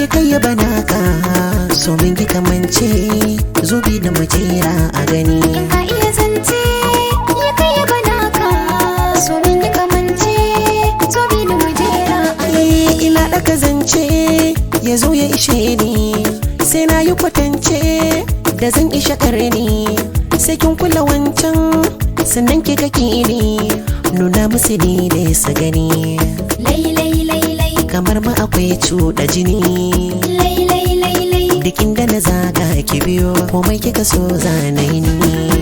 ya kai ya bana ka so min ki kamance zubi da majera a gani in ka iya zance ya kai ya bana ka so min ya kamance so bi da majera Eh, ina ɗaka zance ya zo ya ishe ni sai na yi kwatance da zan isha karni sai kin kula wancan sannan ki kake ni nuna musu ni da su gani lai lai lai lai kamar ma akwai cuɗa jini lai lai lai lai Dikin da na zaga ki biyo komai kika so zanayi ni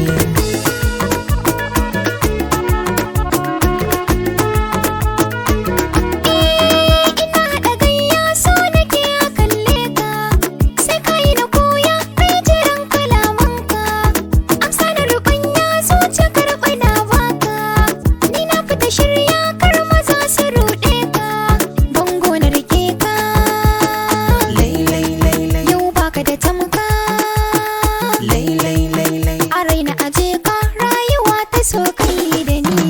ina haɗa gayya so nake a kalle ka sai ka yi na koya kai jiran kalamanka amsa da rubanya zuciya karɓa na baka ni na fita shirya kar maza su ruɗe ka bango na rike ka Lai lai lai lai yau baka da tamka lai lai lai lai a raina aje ka rayuwa ta so kai da ni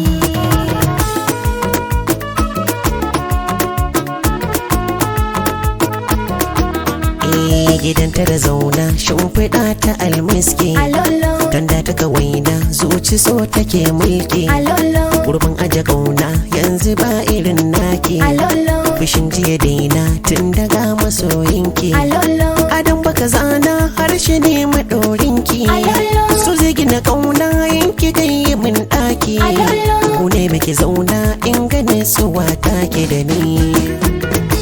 Eh gidanta da zauna shimfiɗa ta almiski alolo Tanda ta kawaina zuci so take mulki alolo Gurbin aje kauna yanzu ba irin naki alolo Fushin jiya daina tun daga masoyinki alolo Adam baka zana harshe ne maɗorinki Alolo. So zai gina kauna yanki kai min ɗaki Alolo. Ku ne muke zauna in gane suwa take da ni